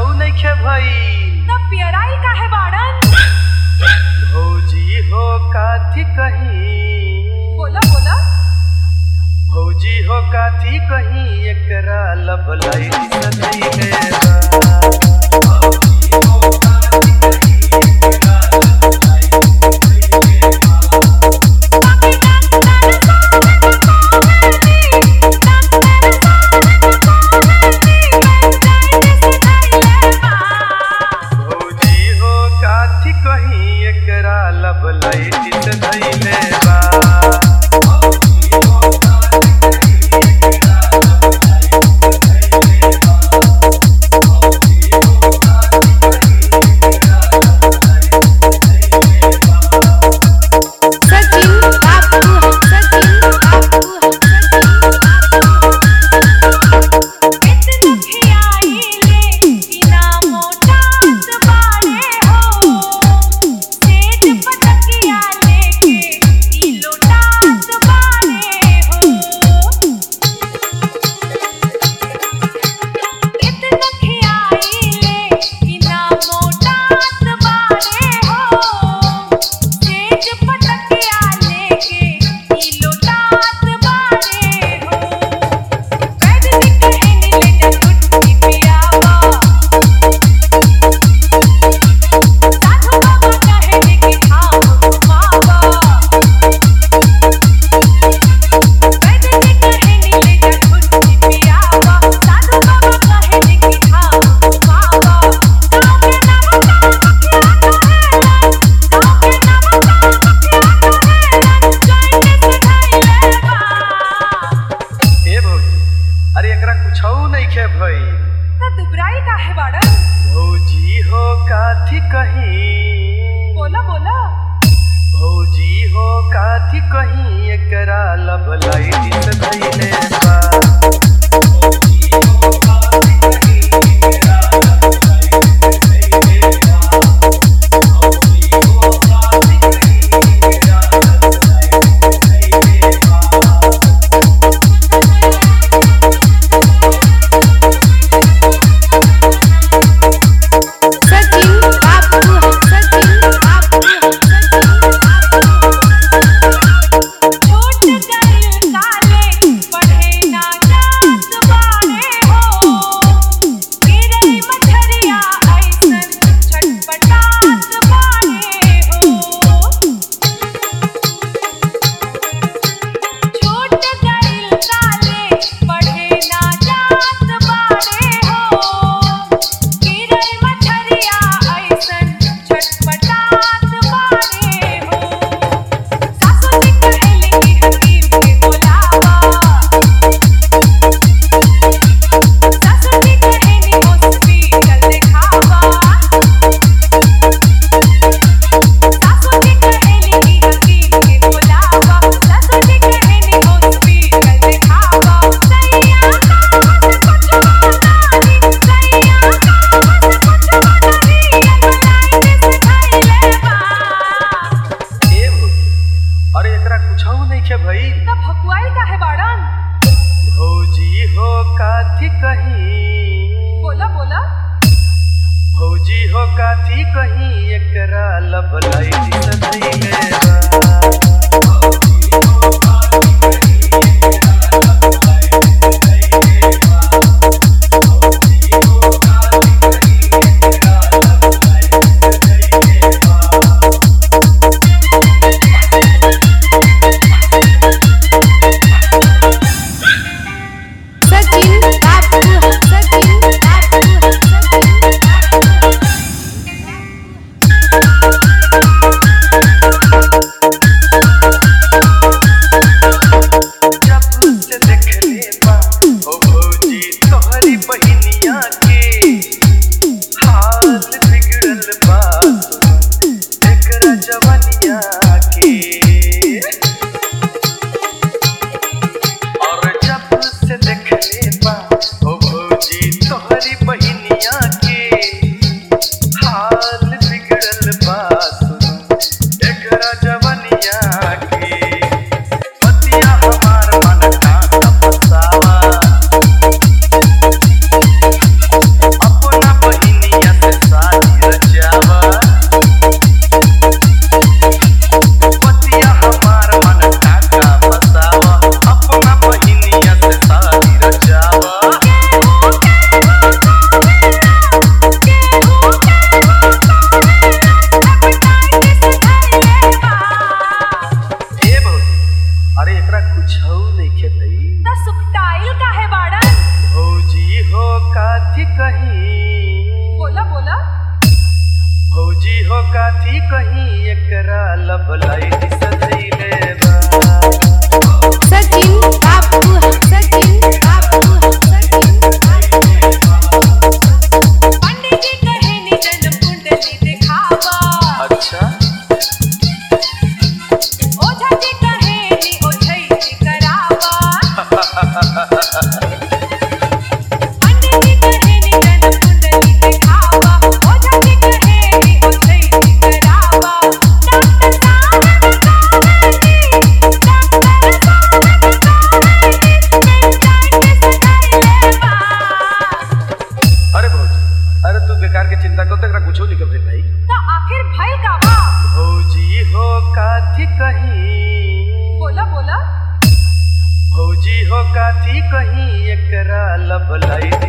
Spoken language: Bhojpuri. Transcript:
नइखे भई तब पियराई काहे बाड़न भौजी हो काथी कहीं बोला बोला भौजी हो काथी कहीं एकरा लब लाइट सधैले बा भौजी हो काथी कहीं एकरा लब लाइट सधैले बा सचिन बापू सचिन बापू सचिन ए भौजी अरे एकरा कुछौ नइखे भई दुबराई काहे बाड़न भौजी हो काथी कहीं बोला बोला भौजी हो काथी कहीं एकरा लब लाइट सधैले बा सचिन बापू सचिन बापू छोट गइल काले पढ़े ना जात बाड़े हो गिरई मछरिया ऐसन छटपटात बाड़े हो छोट गइल काले पढ़े ना जात बाड़े हो गिरई मछरिया ऐसन छटपटात बाड़े हो सासु जी कहेले कि हकीम के बुलावा सासु जी कहेनी हॉस्पिटल दिखावा सासु जी कहेले कि हकीम के बुलावा सासु जी कहेनी हॉस्पिटल दिखावा सैया का हंस कुछ बनानी सैया का हंस कुछ बनानी अगलाइन से खैले बा ए भौजी अरे एकरा कुछौ नइखे भई तब भकुआई काहे बाड़न भौजी हो काथी कहीं बोला बोला भौजी हो काथी कहीं एकरा लब लाइट सधैले बा सचिन बापू सचिन बापू सचिन काथी कहीं एकरा लब लाइट सधैले बा सचिन बाबू सचिन बाबू सचिन पंडित जी कहे नि जन्म कुंडली दिखावा अच्छा ओझा जी कहे नि ओझई करावा पंडित जी कहे नि जन्म कुंडली दिखावा ओझा जी कहे नि ओझई करावा डॉक्टर साहब कहे नि डॉक्टर साहब कहे नि पेशेंट सगाइले बा अरे भौजी अरे तू बेकार के चिंता कर तक कुछो नहीं कर भाई तो आखिर भइल का बा भौजी हो काथी कहीं बोला बोला भौजी हो काथी कहीं एकरा लब लाइट